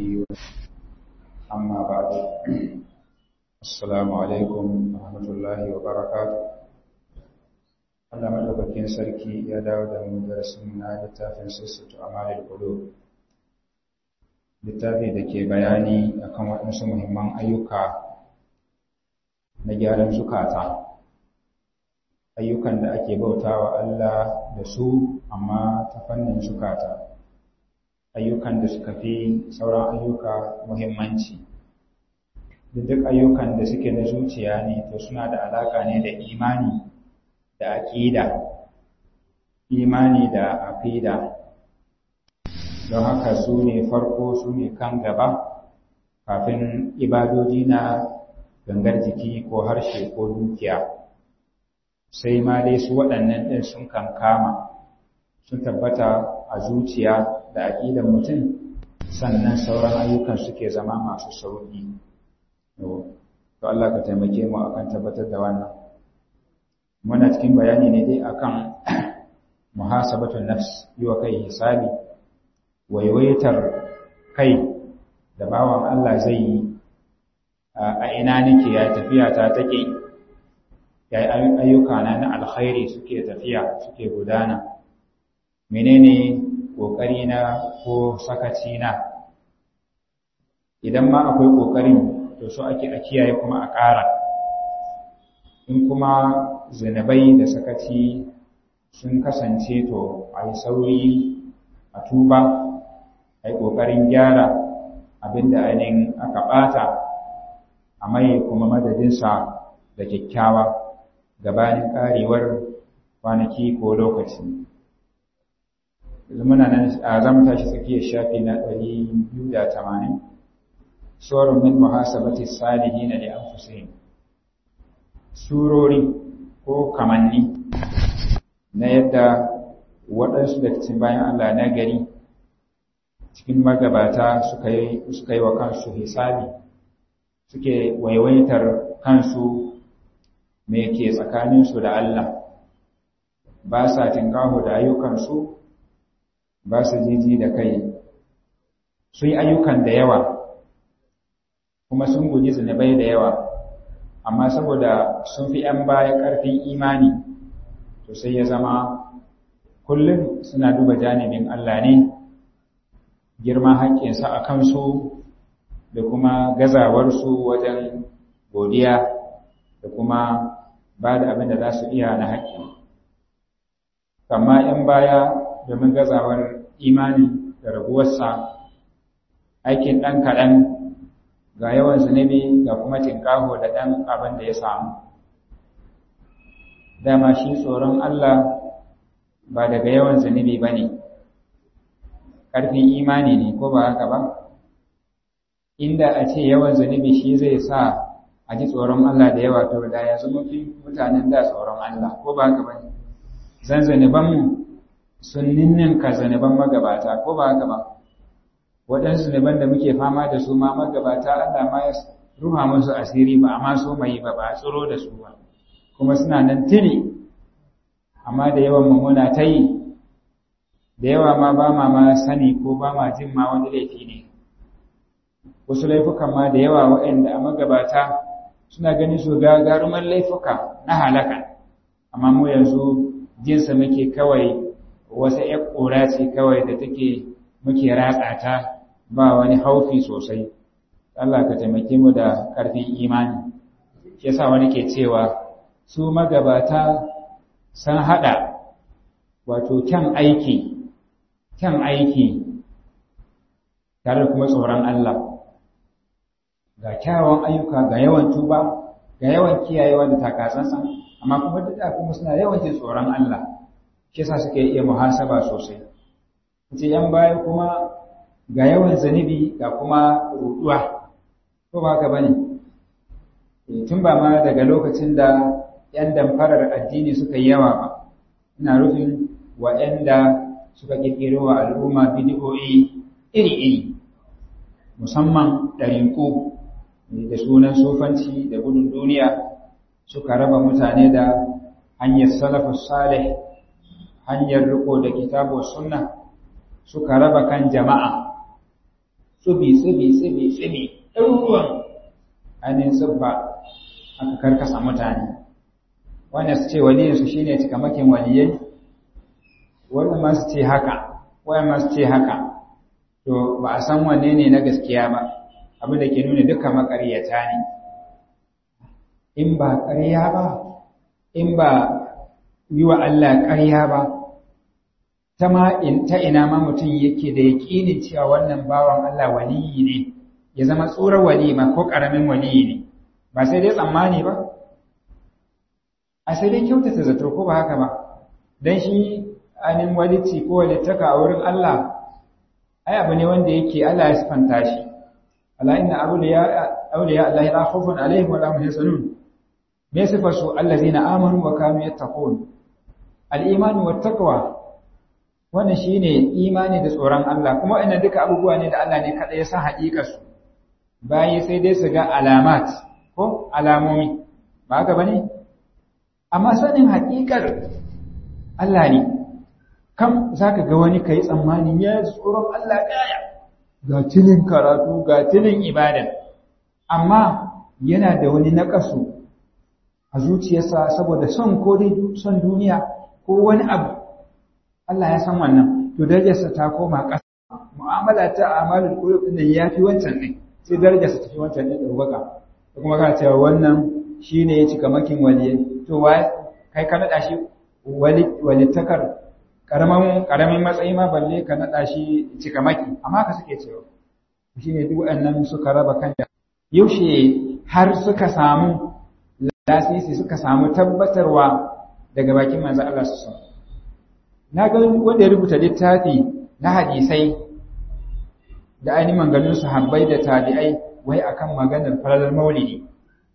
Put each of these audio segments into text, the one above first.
وصحبه أما بعد السلام عليكم ورحمة الله وبركاته Allah madaukakin sarki ya dawo da mu darasin na littafin sassauta amalil qulub littafi da ke bayani akan waɗansu muhimman ayyuka na gyaran zukata ayyukan da ake bautawa Allah da su amma ta fannin zukata ayyukan da suka fi sauran ayyuka muhimmanci duk ayyukan da suke na zuciya ne to suna da alaka ne da imani da aƙida imani da aqida don haka su ne farko su ne kan gaba kafin ibadoji na gangar jiki ko harshe ko dukiya sai ma dai su waɗannan ɗin sun kankama sun tabbata a zuciya da aƙidan mutum sannan sauran ayyukan suke zama masu sauƙi to Allah ka taimake mu akan tabbatar da wannan muna cikin bayani ne dai akan muhasabatun nafs yi wa kai hisabi waiwaitar kai da bawan Allah zai yi a ina nake ya tafiya ta take ya ayyuka na na alkhairi suke tafiya suke gudana menene kokari na ko sakaci na idan ma akwai kokarin to so ake a kiyaye kuma a ƙara in kuma zinabai da sakaci sun kasance to a yi sauri a tuba a yi ƙoƙarin gyara abinda ainihin aka ɓata a mai kuma madadinsa da kyakkyawa gabanin ƙarewar kwanaki ko lokaci muna nan a zama tashi tsakiyar shafi na ɗari biyu da tamanin tsoron min muhasabati salihina li anfusihim surori ko kamanni na yadda waɗansu da cikin bayan Allah na gari cikin magabata suka yi suka yi wa kansu hisabi suke waiwaitar kansu me ke tsakaninsu da Allah ba sa tinkaho da ayyukansu ba su jiji da kai sun yi ayyukan da yawa kuma sun guji zunubai da yawa amma saboda sun fi ‘yan baya ƙarfin imani to sai ya zama kullum suna duba janibin Allah ne girma haƙƙinsa a kansu da kuma gazawarsu wajen godiya da kuma ba da abin da za su iya na haƙƙi amma ‘yan baya domin gazawar imani da raguwarsa aikin ɗan kaɗan ga yawan zunubi ga kuma tinkaho da ɗan abin da ya samu dama shi tsoron Allah ba daga yawan zunubi ba ne ƙarfin imani ne ko ba haka ba inda a ce yawan zunubi shi zai sa a ji tsoron Allah da yawa to da ya zama fi mutanen da tsoron Allah ko ba haka ba ne zan zunubanmu sun ninninka zunuban magabata ko ba haka ba waɗansu zunuban da muke fama da su ma magabata Allah ma ya ruha musu asiri ba amma so mai ba ba tsoro da su ba kuma suna nan tiri amma da yawan mu muna ta yi da yawa ma ba ma ma sani ko ba ma jin ma wani laifi ne wasu laifukan ma da yawa waɗanda a magabata suna ganin su gagaruman laifuka na halaka amma mu yanzu jinsa muke kawai wata ƴar ƙura ce kawai da take muke ratsa ta ba wani haufi sosai Allah ka taimake mu da ƙarfin imani shi yasa wani ke cewa su magabata san hada wato kyan aiki kyan aiki tare kuma tsoron Allah ga kyawawan ayyuka ga yawan tuba ga yawan kiyayewa da takasansan amma kuma duk da kuma suna yawan jin tsoron Allah shi yasa suke iya muhasaba sosai ce yan baya kuma ga yawan zanibi ga kuma ruduwa ko ba haka bane tun ba ma daga lokacin da yan damfarar addini suka yi yawa ba ina rufin wa'anda suka kirkiro wa al'umma bidiyoyi iri-iri musamman ɗariƙo da sunan sufanci da gudun duniya suka raba mutane da hanyar salafus salih hanyar riko da kitabu sunna suka raba kan jama'a tsubi tsubi tsubi tsubi ɗaruruwan ainihin tsubba aka karkasa mutane wanda su ce waliyinsu shi ne cikamakin waliyai wanda ma su ce haka wanda ma su ce haka to ba a san wanne ne na gaskiya ba abin da ke nuna duka makaryata ne in ba ƙarya ba in ba yi wa Allah ƙarya ba ta ma ta ina ma mutum yake da yaƙinin cewa wannan bawan Allah waliyi ne ya zama tsoron wali ma ko ƙaramin waliyi ne ba sai dai tsammani ba a sai dai kyautata zato ko ba haka ba dan shi anin walici ko walittaka a wurin Allah ai abu ne wanda yake Allah ya sifanta shi ala inna awliya awliya Allah la khawfun alaihim wa la hum yahzanun me sifar su allazina amanu wa kanu yattaqun al-iman wa taqwa wannan shine imani da tsoron Allah kuma wannan duka abubuwa ne da Allah ne kada ya san haƙiƙar su bayi sai dai su ga alamat ko alamomi ba haka bane amma sanin haƙiƙar Allah ne kam zaka ga wani kai tsammanin ya tsoron Allah gaya ga tilin karatu ga tilin ibada amma yana da wani naƙasu a zuciyarsa saboda son ko dai son duniya ko wani abu Allah ya san wannan to darajarsa ta koma ƙasa mu'amala ta amalul qulub din yafi wancan ne sai darajarsa ta fi wancan ne ɗaukaka da kuma kana cewa wannan shine ya cika makin waliye to wa kai ka nada shi wali walittakar karamin karamin matsayi ma balle ka nada shi cika maki amma ka suke cewa shine duk waɗannan suka raba kan yaushe har suka samu lasisi suka samu tabbatarwa daga bakin manzo Allah su san na ga wanda ya rubuta littafi na hadisai da ainihin manganin sahabbai da tabi'ai wai akan maganar falalar maulidi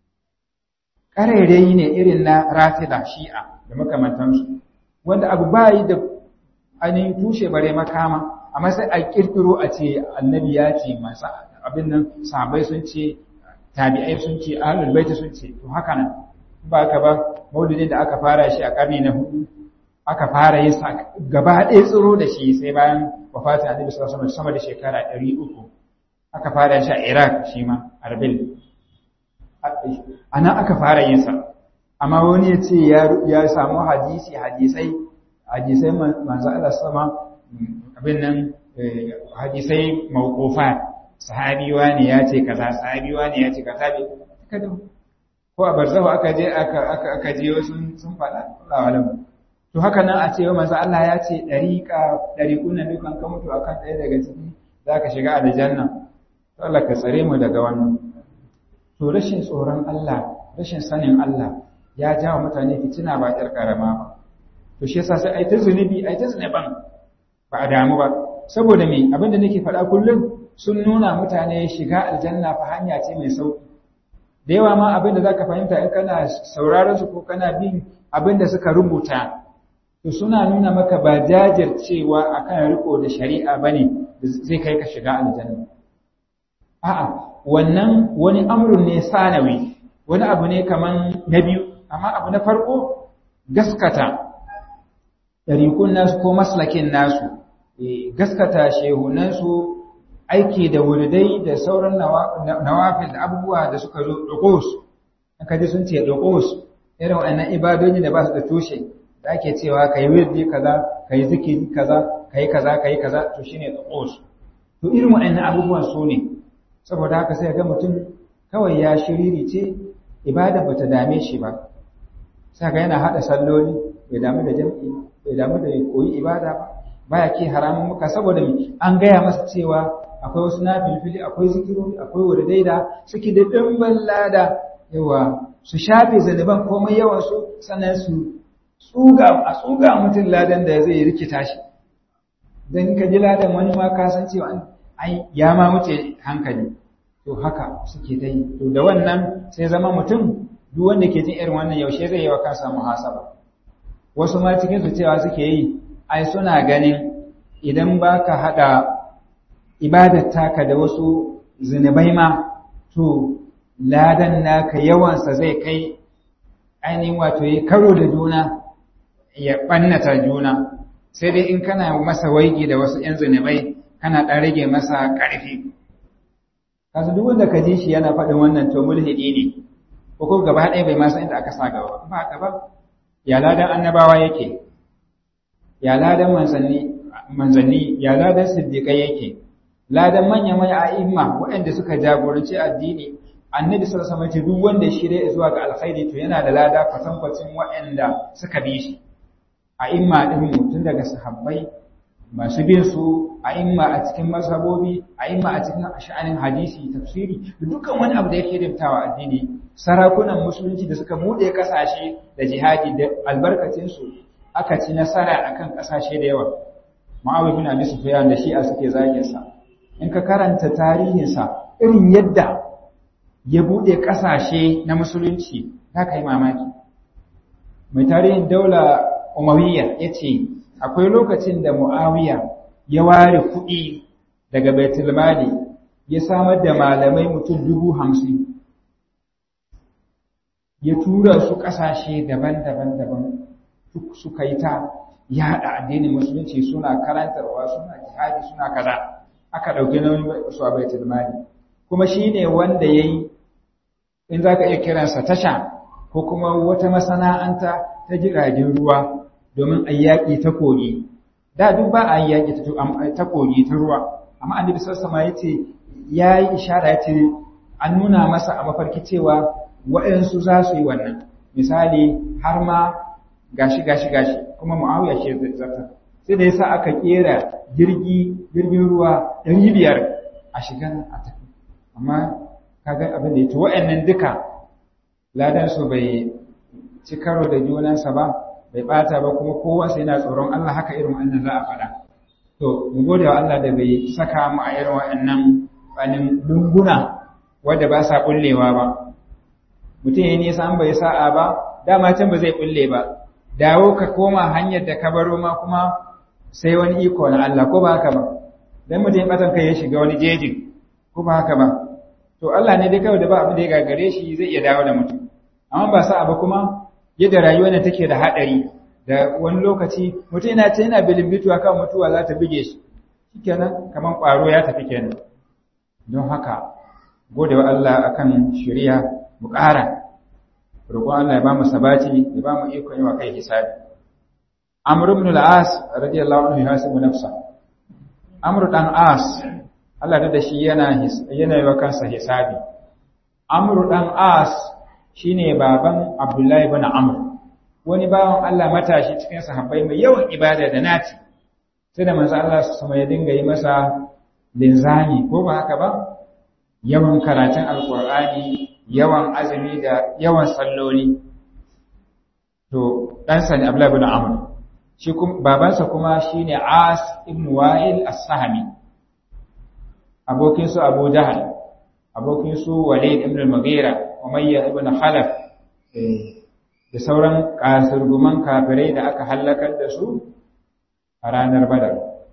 ƙarairayi ne irin na rafida shi'a da makamantansu wanda abu bayi da ainihin tushe bare makama amma sai a kirkiro a ce annabi ya ce masu abin nan sahabbai sun ce tabi'ai sun ce ahlul baiti sun ce to haka nan ba ka ba maulidin da aka fara shi a ƙarni na hudu aka fara yin sa gaba ɗaya tsiro da shi sai bayan wafatin annabi sallallahu alaihi sama da shekara 300 aka fara shi a Iraq shi ma Arbil anan aka fara yin sa amma wani ya ce ya samu hadisi hadisai hadisai manzo Allah sama abin nan hadisai mawqufa sahabi wani ya ce kaza sahabi wani ya ce kaza bai kada ko a barzahu aka je aka aka aka je sun sun faɗa Allah alam to haka nan a ce wa manzo Allah ya ce dariqa dariqun nan dukan ka mutu akan ɗaya daga ciki zaka shiga aljanna to Allah ka tsare mu daga wannan to rashin tsoron Allah rashin sanin Allah ya jawo mutane fitina ba ƙyar karama ba to shi yasa sai ai ta zunubi ai ta zunuban ba a damu ba saboda me abin da nake faɗa kullum sun nuna mutane shiga aljanna fa hanya ce mai sauki da yawa ma abin da zaka fahimta in kana sauraron su ko kana bin abin da suka rubuta to suna nuna maka ba jajircewa akan riko da shari'a bane zai kai ka shiga aljanna a'a wannan wani amrun ne sanawi wani abu ne kaman na biyu amma abu na farko gaskata ɗariƙun nasu ko maslakin nasu gaskata shehunansu aiki da wuridai da sauran nawafil da abubuwa da suka zo ɗaƙos aka ji sun ce ɗaƙos irin wannan ibadoji da ba su da tushe da ake cewa ka yi wirdi kaza ka yi zikiri kaza ka yi kaza ka yi kaza to shine ɗaƙos to irin waɗannan abubuwan su ne saboda haka sai ga mutum kawai ya shiriri ce ibada bata dame shi ba sai ga yana hada salloli bai damu da jam'i bai damu da koyi ibada ba baya ke haramun muka saboda an gaya masa cewa akwai wasu nafilfili akwai zikirori akwai wuridai da suke da dimbin lada yawa su shafe zanuban komai yawan su sannan su tsuga a tsuga mutum ladan da zai rikita shi dan ka ji ladan wani ma ka san cewa ai ya ma wuce hankali to haka suke ta yi to da wannan sai zama mutum duk wanda ke jin irin wannan yaushe zai yi wa kansa muhasaba wasu ma cikin su cewa suke yi ai suna ganin idan baka hada ibadar taka da wasu zinubai ma to ladan naka yawansa zai kai ainihin wato ya karo da juna ya ɓannata juna sai dai in kana masa waigi da wasu ‘yan zinubai kana ɗan rage masa ƙarfi kasu duk wanda ka ji shi yana faɗin wannan to mulhidi ne ko ko gaba ɗaya bai ma san inda aka sa gaba ba haka ba ya ladan annabawa yake ya ladan manzanni manzanni ya ladan siddiqai yake ladan manya manya a'imma waɗanda suka jagoranci addini annabi sallallahu alaihi wasallam duk wanda shirye zuwa ga alkhairi to yana da lada kwatankwacin waɗanda suka bi shi a'imma din mu tun daga sahabbai masu bin su a'imma a cikin mazhabobi a'imma a cikin sha'anin hadisi tafsiri da dukkan wani abu da yake rubtawa addini sarakunan musulunci da suka bude kasashe da jihadi da albarkacin su aka ci nasara akan kasashe da yawa Muawiya bin Abi Sufyan da Shi'a suke zagin sa in ka karanta tarihin sa irin yadda ya bude kasashe na musulunci za ka yi mamaki mai tarihin daula Umayya yace akwai lokacin da Muawiya ya ware kuɗi daga Baitul Mali ya samar da malamai mutum dubu hamsin ya tura su ƙasashe daban-daban daban suka yi ta yaɗa addinin musulunci suna karantarwa suna jihadi suna kaza aka ɗauki nauyin su a Baitul Mali kuma shi ne wanda ya yi in za ka iya kiransa tasha ko kuma wata masana'anta ta jiragen ruwa domin a yaƙi ta kogi da duk ba a yi yaƙi ta kogi ta ruwa amma annabi sassama ya ce ya yi ishara ya ce an nuna masa a mafarki cewa waɗansu za su yi wannan misali har ma gashi gashi gashi kuma mu'awiya ce zata sai da yasa aka kera jirgi jirgin ruwa ɗari biyar a shiga a tafi amma kaga abin da ya to waɗannan duka ladan su bai ci karo da junansa ba bai bata ba kuma kowa sai yana tsoron Allah haka irin wannan za a faɗa to mu gode wa Allah da bai saka mu a irin waɗannan banin lunguna wanda ba sa kullewa ba mutum ya nisa an bai sa'a ba dama can ba zai kulle ba dawo ka koma hanyar da ka baro ma kuma sai wani iko na Allah ko ba haka ba dan mutum ya batan kai ya shiga wani jejin ko ba haka ba to Allah ne dai kawai da ba abin da ya gagare shi zai iya dawo da mutum amma ba sa'a ba kuma yadda rayuwar nan take da haɗari da wani lokaci mutum yana ta yana bilimbito akan mutuwa za ta bige shi shikenan kamar ƙwaro ya tafi kenan don haka gode wa Allah akan shari'a mu ƙara roƙon Allah ya ba mu sabati ya ba mu ikon yi wa kai hisabi Amr ibn al-As radiyallahu anhu yasibu nafsa Amr dan As Allah da shi yana yana yi wa kansa hisabi Amr dan As shine baban Abdullahi ibn Amr wani bawan Allah matashi cikin sahabbai mai yawan ibada da naci sai da manzo Allah sama ya dinga yi masa linzami ko ba haka ba yawan karatun alqur'ani yawan azumi da yawan salloli to dan sani Abdullahi ibn Amr shi kuma babansa kuma shine As ibn Wa'il as-Sahmi abokin su Abu Jahl abokin su Walid ibn al-Mughira Umayya ibn Khalaf da sauran kasurguman kafirai da aka halakar da su a ranar Badar.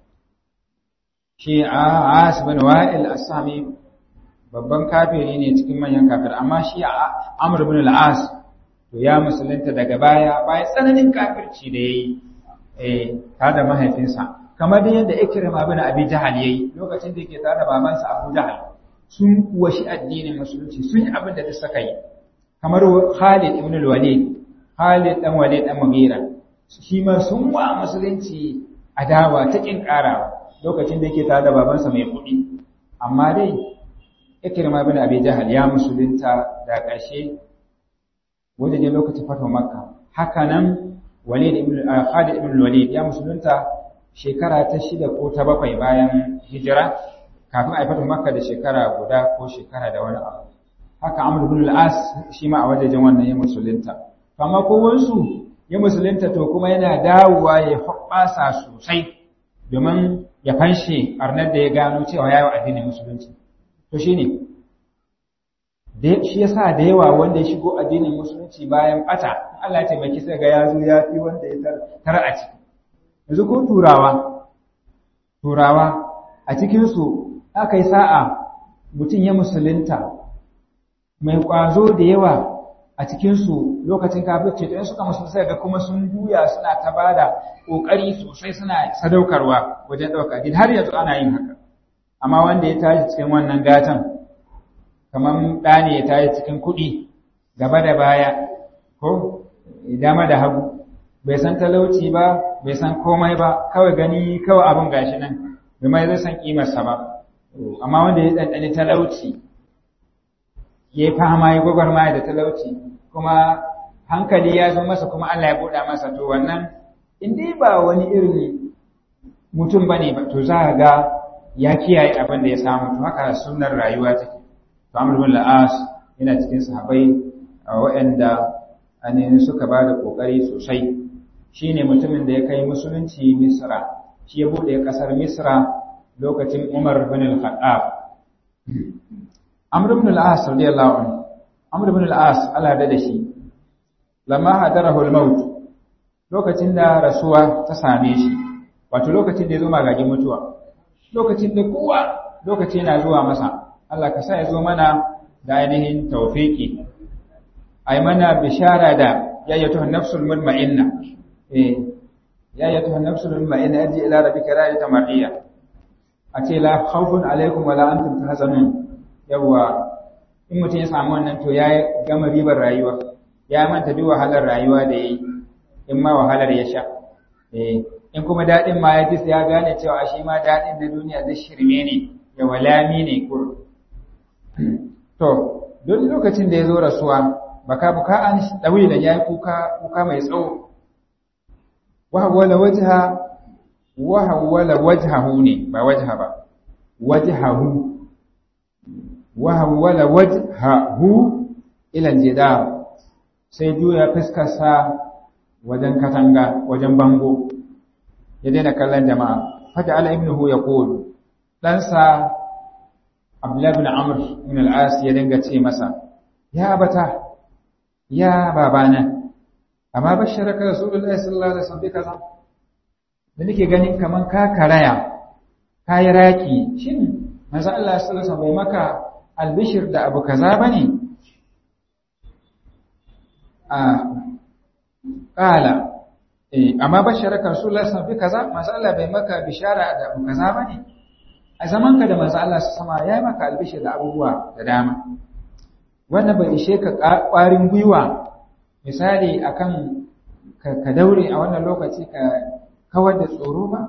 Shi a As bin Wa'il As-Sami babban kafiri ne cikin manyan kafir amma shi Amr ibn al-As to ya musulunta daga baya bayan tsananin kafirci da yayi eh ta da mahaifinsa kamar da yadda Ikrima bin Abi Jahal yayi lokacin da yake tare da babansa Abu Jahal sun kuwa shi addinin musulunci sun yi abin da duk suka yi kamar Khalid ibn al-Walid Khalid dan Walid dan Mughira shi ma sun wa musulunci adawa ta kin karawa lokacin da yake tare da babansa mai kuɗi amma dai Ikrima ibn Abi Jahal ya musulunta da ƙarshe wajen lokacin fatan Makka haka nan Walid ibn Khalid ibn al-Walid ya musulunta shekara ta shida ko ta bakwai bayan hijira kafin a fatan Makka da shekara guda ko shekara da wani abu haka Amr ibn al-As shi ma a wajejen wannan ya musulunta amma kowansu ya musulunta to kuma yana dawowa ya hoɓɓasa sosai domin ya fanshe arnar da ya gano cewa ya yi addinin musulunci to shi ne shi ya sa da yawa wanda ya shigo addinin musulunci bayan ɓata Allah ya taimaki sai ga ya zo ya fi wanda ya tara a ciki yanzu ko turawa turawa a cikinsu aka yi sa'a mutum ya musulunta mai ƙwazo da yawa a cikinsu lokacin kafirce to in suka musu sai ga kuma sun juya suna ta bada kokari sosai suna sadaukarwa wajen dauka din har yanzu ana yin haka amma wanda ya tashi cikin wannan gatan kamar ɗa ne ya tayi cikin kuɗi gaba da baya ko dama da hagu bai san talauci ba bai san komai ba kawai gani kawai abin gashi nan bai mai zai san kimarsa ba amma wanda ya ɗanɗani talauci ya yi fama ya gwagwarmaya da talauci kuma hankali ya zo masa kuma Allah ya buɗa masa to wannan in dai ba wani irin mutum bane ba to za ga ya kiyaye abin da ya samu to haka sunnar rayuwa take to Amr bin al-As yana cikin sahabbai waɗanda ainihin suka ba da ƙoƙari sosai shine mutumin da ya kai musulunci Misra shi ya buɗe ƙasar Misra lokacin Umar bin al-Khattab Amr bin al-As radiyallahu anhu Amr bin al-As Allah da shi lamma hadarahu al-maut lokacin da rasuwa ta same shi wato lokacin da ya zo magagin mutuwa lokacin da kowa lokaci yana zuwa masa Allah ka sa ya zo mana da ainihin tawfiki ai mana bishara da ya yato nafsul mutma'inna eh ya yato nafsul mutma'inna aji ila rabbika radiyatan mardiya a ce la khawfun alaikum wala antum tahzanun yawa in mutum ya samu wannan to ya gama ribar rayuwa ya manta duk wahalar rayuwa da yayi in ma wahalar ya sha eh in kuma dadin ma ya ji ya gane cewa shi ma dadin da duniya zai shirme ne ya walami ne kur to duk lokacin da ya zo rasuwa baka buka an dawilan yayi kuka kuka mai tsawo wa hawala wajha wa hawala wajhahu ne ba wajha ba wajhahu wa hawala wajhahu ila jidar sai juya fuskarsa wajen katanga wajen bango ya daina kallon jama'a fata ala ibnuhu yaqul ɗansa Abdullah ibn Amr ibn al-As ya dinga ce masa ya abata ya babana amma basharaka rasulullahi sallallahu alaihi wasallam kaza da nake ganin kaman ka karaya kai raki shin manzo Allah sallallahu alaihi wasallam bai maka albishir da abu kaza bane a qala eh amma basharaka rasulullahi sallallahu alaihi wasallam kaza manzo Allah bai maka bishara da abu kaza bane a zamanka da manzo Allah sama ya maka albishir da abubuwa da dama wannan bai ishe ka ƙwarin gwiwa misali akan ka daure a wannan lokaci ka kawar da tsoro ba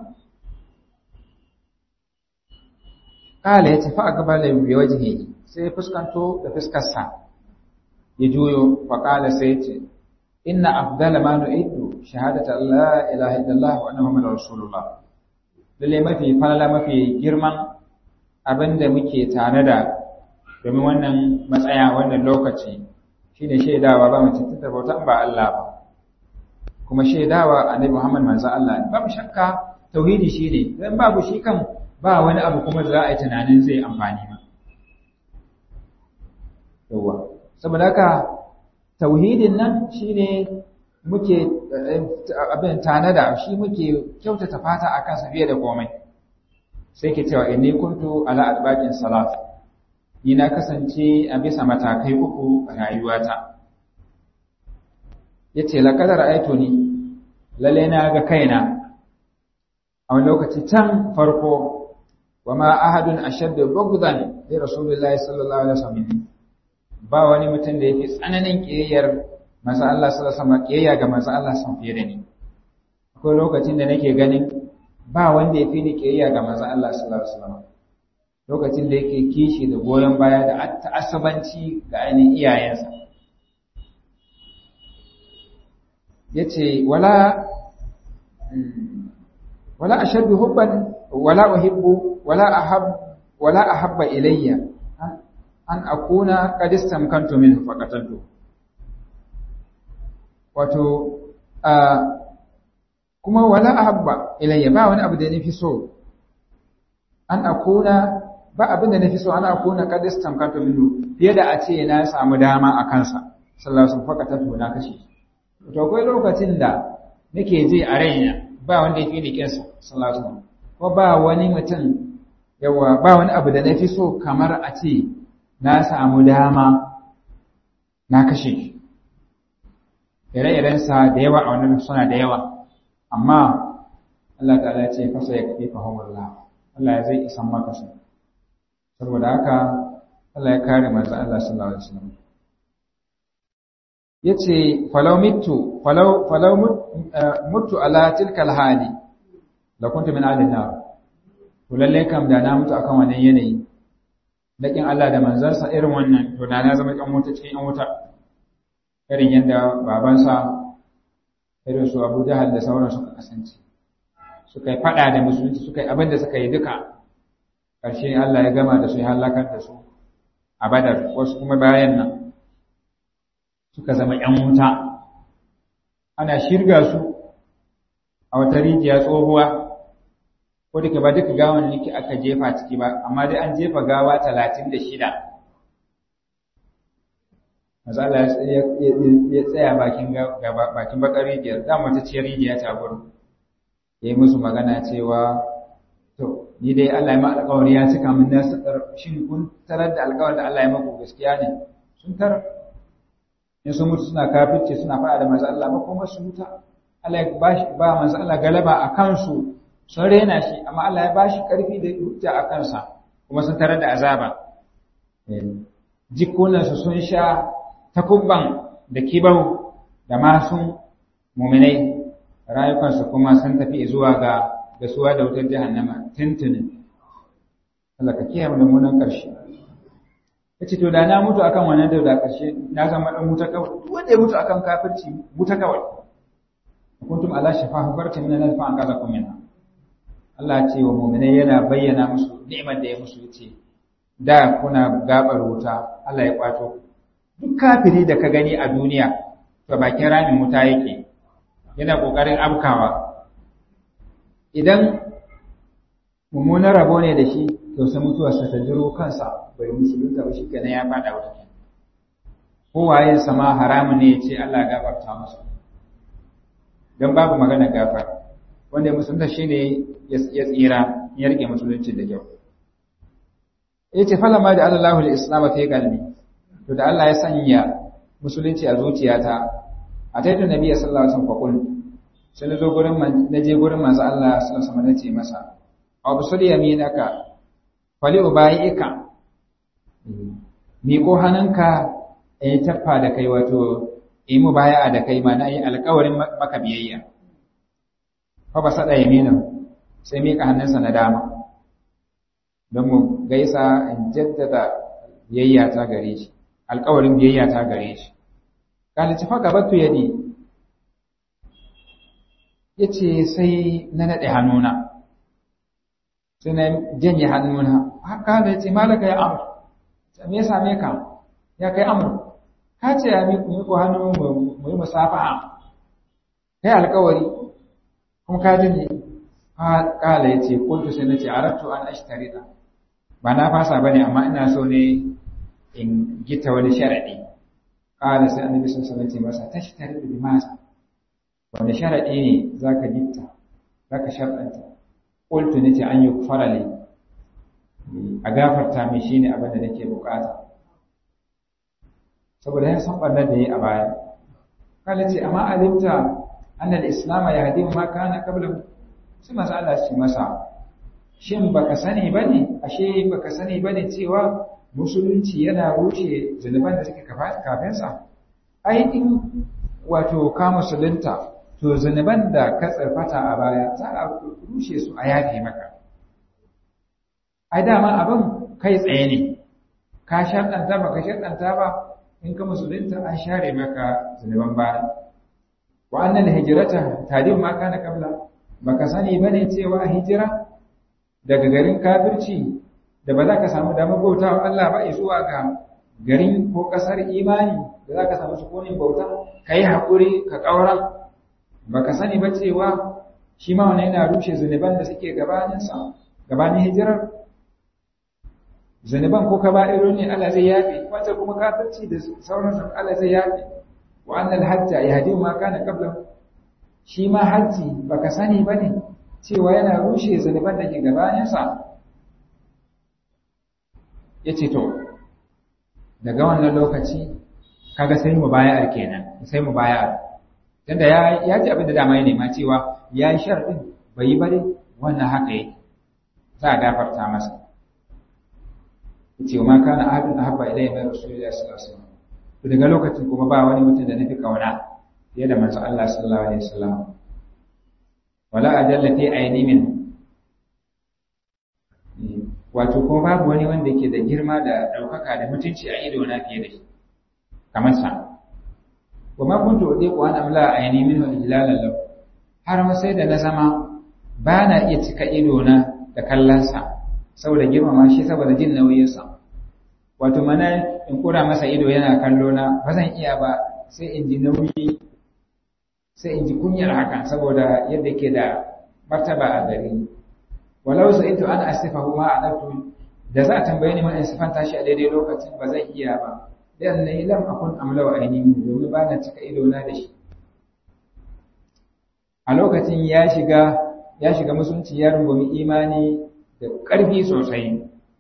kala ya tafi a gaba da yi wajihi sai fuskanto da fuskarsa ya juyo fa kala sai ya ce inna afdala ma nu'iddu shahadata la ilaha illallah wa anna muhammadar rasulullah lalle mafi falala mafi girman abinda muke tare da domin wannan matsaya wannan lokaci shine shaidawa ba mace ta bauta ba Allah ba kuma shaidawa annabi Muhammad manzo Allah ba mu shakka tauhidi shine dan babu shi kan ba wani abu kuma da za a yi tunanin zai amfani ba yawa saboda haka tauhidin nan shine muke abin tanada shi muke kyautata fata akan sa fiye da komai sai ke cewa inni kuntu ala albaqin salat ni na kasance a bisa matakai uku a rayuwata yace laqad ra'aytuni lalle na ga kaina a wani lokaci can farko wa ma ahadun ashaddu bughdan li rasulillahi sallallahu alaihi wasallam ba wani mutum da yake tsananin kiyayyar manzo Allah sallallahu alaihi wasallam kiyayya ga manzo Allah san fiye da ni akwai lokacin da nake ganin ba wanda ya fi ni kiyayya ga manzo Allah sallallahu alaihi wasallam lokacin da yake kishi da goyon baya da ta'assabanci ga ainihin iyayensa yace wala wala ashaddu hubban wala uhibbu wala ahab wala ahabba ilayya an akuna qad istamkantu minhu faqatantu wato kuma wala ahabba ilayya ba wani abu da nafi so an akuna ba abin da nafi so ana akuna qad istamkantu minhu fiye da a ce na samu dama a kansa sallallahu alaihi wasallam faqatantu na kashe to akwai lokacin da nake ji a raina ba wanda yake ni kinsa sallallahu alaihi wasallam ko ba wani mutum yawa ba wani abu da nafi so kamar a ce na samu dama na kashe shi ire-irensa da yawa a wannan suna da yawa amma Allah ta'ala ya ce fasa ya kafi fa hawalla Allah ya zai isan maka su saboda haka Allah ya kare manzo Allah sallallahu alaihi wasallam yace falau mitu falau falau mutu ala tilkal hali la kuntu min alin nar to lalle kam da na mutu akan wannan yanayi dakin Allah da manzansa irin wannan to da na zama kan wuta cikin yan wuta irin yadda babansa irin su Abu Jahal da sauran suka kasance suka yi fada da musulunci suka yi abin da suka yi duka ƙarshe Allah ya gama da su ya halakar da su a Badar wasu kuma bayan nan suka zama ‘yan wuta, ana shirga su a wata rijiya tsohuwa, ko da ba duka gawan niki aka jefa ciki ba, amma dai an jefa gawa talatin da shida. Mazala ya tsaya bakin bakar rijiyar, za mu ta ce rijiya ta gudu, ya yi musu magana cewa, To, ni dai Allah ya ma alƙawari ya cika min nasu shin kun tarar da alƙawarin da Allah ya maku gaskiya ne? Sun tarar. in sun mutu suna kafirce suna faɗa da manzo Allah ba kuma su wuta Allah ya bashi ba manzo Allah galaba a kansu sun rena shi amma Allah ya bashi karfi da hujja a kansa kuma sun tarar da azaba jikunan su sun sha takubban da kibau da masun muminai rayukansu kuma sun tafi zuwa ga gasuwa da wutar jahannama tuntunin Allah ka kiyaye mu da munan karshe yace to da na mutu akan wannan da karshe na zama dan wuta kawai duk wanda ya mutu akan kafirci wuta kawai kuntum ala shafa hubartin min alfa an kaza kum minha Allah ce wa mu'minai yana bayyana musu ni'imar da ya musu yace da kuna gabar wuta Allah ya kwato duk kafiri da ka gani a duniya to bakin ramin wuta yake yana kokarin abkawa idan mummunan rabo ne da shi to sai mutuwarsa ta jiro kansa bai musulunta ba shi kenan ya fada wuta kowaye sama haramun ne ya ce Allah gafarta masa don babu magana gafar wanda ya musulunta shi ne ya tsira ya rike musulunci da kyau ya ce falama da Allah da islam fi kalbi to da Allah ya sanya musulunci a zuciyata a taitun nabi sallallahu alaihi wasallam faqul sai na zo gurin na je gurin manzo Allah sallallahu alaihi wasallam ce masa abu sudi yaminaka fali ubayika miko hannunka in taffa da kai wato yi mu baya da kai ma na yi alkawarin maka biyayya fa ba sada yamina sai mika hannunsa na dama don mu gaisa in jaddada biyayya ta gare shi alkawarin biyayya ta gare shi kalici fa gabatu yadi yace sai na nade hannuna sai na janye hannuna haka da yace malaka ya amr me ya same ka ya kai amr ka ce ya miku miku hannu mu yi musafaha kai alkawari kuma ka janye kala yace kuntu sai nace aratu an ashtarida ba na fasa bane amma ina so ne in gita wani sharadi kala sai annabi sun sanar ce masa tashtari bi masa wanda sharadi ne zaka gitta zaka sharɗanta qultu nace an yi kufara li a gafarta min shine abin da nake bukata saboda ya san barnar da yi a baya kala ce amma alimta annal islam yahdi ma kana qabla sai manzo Allah ce masa shin baka sani bane ashe baka sani bane cewa musulunci yana rushe zunuban da suke kafin sa ai in wato ka musulunta to zunuban da ka tsarfata a baya za a rushe su a yafe maka ai dama abin kai tsaye ne ka shaɗanta ba ka shaɗanta ba in ka musulunta an share maka zunuban baya wa annal hijrata tadim ma kana qabla baka sani bane cewa hijira daga garin kafirci da ba za ka samu damar bauta wa Allah ba zuwa ga garin ko kasar imani da za ka samu sukunin bauta ka yi haƙuri ka ƙaura ba ka sani ba cewa shi ma wani yana rushe zunuban da suke gabaninsa gabanin hijirar zunuban ko ka ba'iro ne Allah zai yafe wata kuma kafirci da sauransu Allah zai yafe wa annal hajja yahdi ma kana qabla shi ma hajji baka sani bane cewa yana rushe zunuban da ke gabaninsa yace to daga wannan lokaci kaga sai mu bayar kenan sai mu bayar tunda ya ya ji abin da dama ya nema cewa ya yi sharadin bai yi bare wannan haka yake za a gafarta masa yace ma kana ahadun ahabba ilayya min rasulillahi sallallahu alaihi wasallam to daga lokacin kuma ba wani mutum da nafi kauna fiye da manzo Allah sallallahu alaihi wasallam wala ajalla fi aini min wato ko babu wani wanda yake da girma da daukaka da mutunci a ido na fiye da shi kamar sa wa ma kuntu udiqu an amla aini min ijlalan lahu har ma sai da na zama ba na iya cika ido na da kallonsa saboda girmama shi saboda jin nauyinsa wato mana in kura masa ido yana kallo na ba zan iya ba sai in ji nauyi sai in ji kunyar hakan saboda yadda ke da martaba a gari walau sai ito an asifahu ma alatu da za a tambaye ni ma in sifanta shi a daidai lokacin ba zan iya ba dan ne lam akun amlawa ainihi domin ba na cika ido na da shi a lokacin ya shiga ya shiga musulunci ya rungumi imani da ƙarfi sosai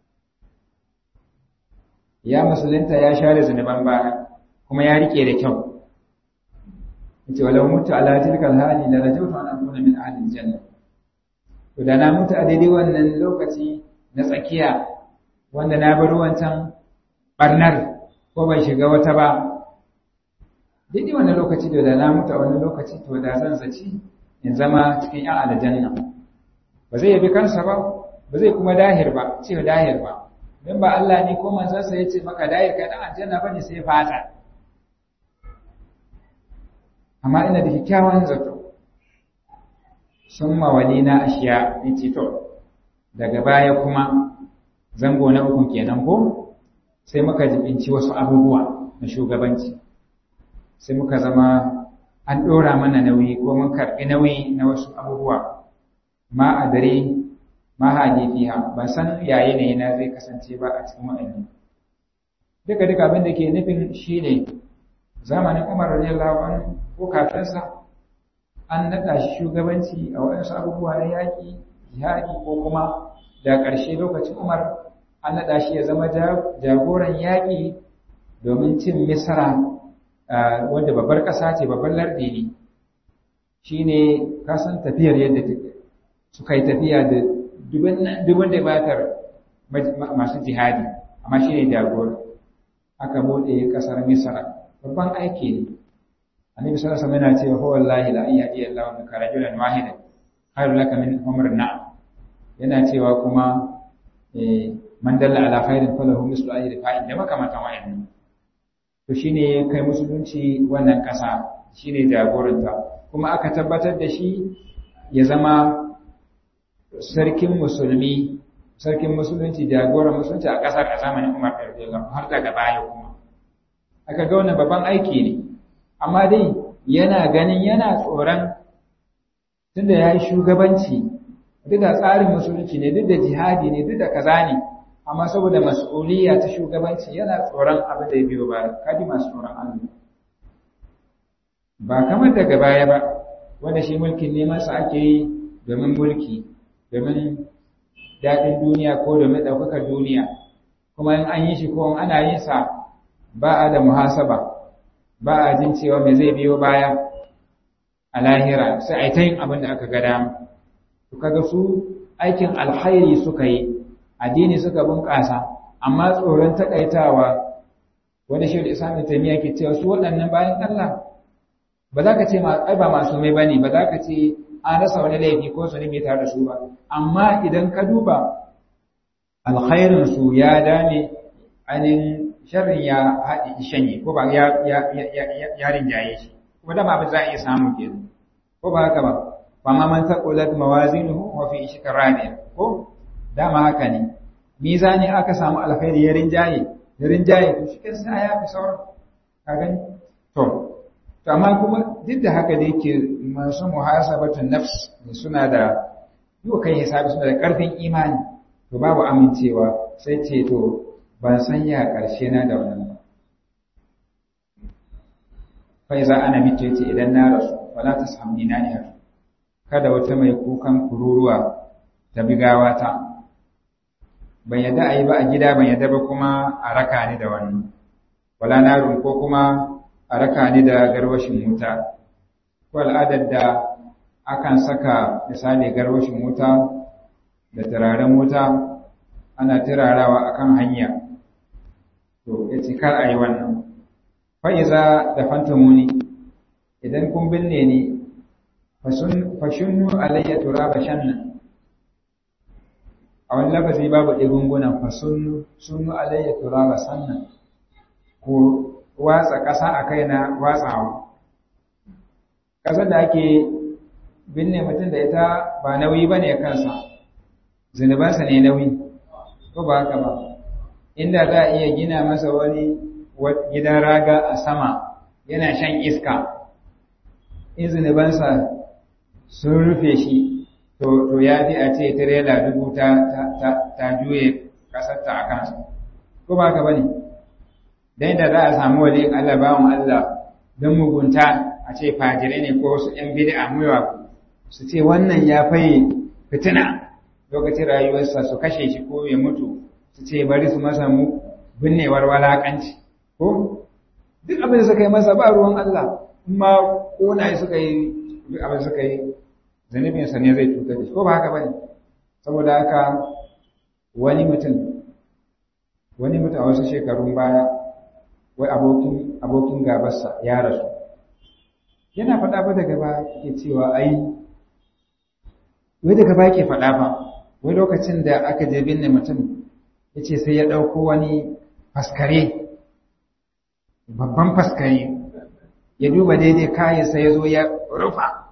ya musulunta ya share zunuban baya kuma ya rike da kyau yace walau mutu ala tilkal hali la rajawtu an akuna min ahli janna to da na mutu a daidai wannan lokaci na tsakiya wanda na bar wancan barnar ko ban shiga wata ba daidai wannan lokaci da na mutu a wannan lokaci to da zan zaci in zama cikin yan aljanna ba zai yabi kansa ba ba zai kuma dahir ba ce dahir ba don ba Allah ne ko manzansa ya ce maka dahir kai dan aljanna bane sai fata amma ina da kyakkyawan zato sun mawali na ashiya in ce to daga baya kuma zango na uku kenan ko sai muka jibinci wasu abubuwa na shugabanci sai muka zama an ɗora mana nauyi ko mun karɓi nauyi na wasu abubuwa ma a dare ma haje fiha ban san yayi ne na zai kasance ba a cikin wa'annan duka duka abin da ke nufin shine zamanin Umar radiyallahu anhu ko kafinsa an naɗa shi shugabanci a waɗansu abubuwa na yaƙi jihadi ko kuma da ƙarshe lokacin Umar an naɗa shi ya zama jagoran yaƙi domin cin misra wanda babbar ƙasa ce babbar lardi ne shi ne kasan tafiyar yadda suka yi tafiya da dubin da batar masu jihadi amma shi ne jagora aka buɗe ƙasar misra babban aiki ne annabi sallallahu alaihi wasallam yana cewa wallahi la yahdi Allahu bika rajulan wahidan khairu laka min umr na'am yana cewa kuma man dalla ala khairin falahu mislu ajri fa'il da makamantan wa'annan to shine kai musulunci wannan ƙasa shine jagoranta kuma aka tabbatar da shi ya zama sarkin musulmi sarkin musulunci jagoran musulunci a ƙasar a zamanin Umar radiyallahu har daga baya kuma aka ga wannan babban aiki ne amma dai yana ganin yana tsoron tunda yayi shugabanci duk da tsarin musulunci ne duk da jihadi ne duk da kaza ne amma saboda mas'uliyya ta shugabanci yana tsoron abin da ya biyo ba kaji masu tsoron Allah ba kamar daga baya ba wanda shi mulkin neman sa ake yi domin mulki domin daɗin duniya ko domin ɗaukakar duniya kuma in an yi shi ko ana yin sa ba a da muhasaba ba a jin cewa me zai biyo baya a lahira sai a yi ta yin abin da aka ga dama to kaga su aikin alkhairi suka yi addini suka bunƙasa amma tsoron takaitawa wanda shi da islamu taimiyya ke cewa su waɗannan bayan Allah ba za ka ce ai ba masu mai bane ba za ka ce an rasa wani laifi ko su ne tare da su ba amma idan ka duba alkhairin su ya dame ainihin sharrin ya haɗe shanye ko ba ya ya ya rinjaye shi kuma da ba za a iya samu kenan ko ba haka ba fa ma man taqulat mawazinuhu wa fi ishkar radiya ko dama haka ne mizani aka samu alkhairi ya rinjaye ya rinjaye to shi kansa ya fi sauran ka gani to to amma kuma duk da haka da yake masu muhasabatun nafs suna da yau kai hisabi suna da karfin imani to babu amincewa sai ce to ban san ya karshe na da wannan ba fa iza ana mito yace idan na rasu wala tashamni na iya kada wata mai kukan kururuwa ta bigawa ta ban yadda a yi ba a gida ban yadda ba kuma a raka ni da wani wala narun ko kuma a raka ni da garwashin wuta ko al'adar da akan saka misali garwashin wuta da turaren wuta ana turarawa akan hanya to ya ce kar a yi wannan fa'iza da fantamuni idan kun binne ni fashunnu alayya turaba shannan a wani lafazi babu ɗigungunan fasunnu sunnu alayya turaba sannan ko watsa ƙasa a kai na watsawa ƙasar da ake binne mutum da ita ba nauyi ba ne kansa zunubansa ne nauyi ko ba haka ba inda za a iya gina masa wani gidan raga a sama yana shan iska in zunubansa sun rufe shi to ya fi a ce tirela dubu ta juye ƙasarta a kansa ko ba haka ba ne don da za a samu wali Allah bawan Allah don mugunta a ce fajirai ne ko wasu ‘yan bid'a muyawa su ce wannan ya faye fitina lokacin rayuwarsa su kashe shi ko ya mutu su ce bari su masa mu binnewar walakanci ko duk abin da suka yi masa ba ruwan Allah ma kona suka yi duk abin suka yi zanibinsa ne zai cutar da shi ko ba haka bane saboda haka wani mutum wani mutum a wasu shekarun baya wai abokin abokin gabarsa ya rasu yana faɗa ba daga ba ke cewa ai wai daga ba ke faɗa ba wai lokacin da aka je binne mutum ya ce sai ya ɗauko wani faskare babban faskare ya duba daidai kayansa ya zo ya rufa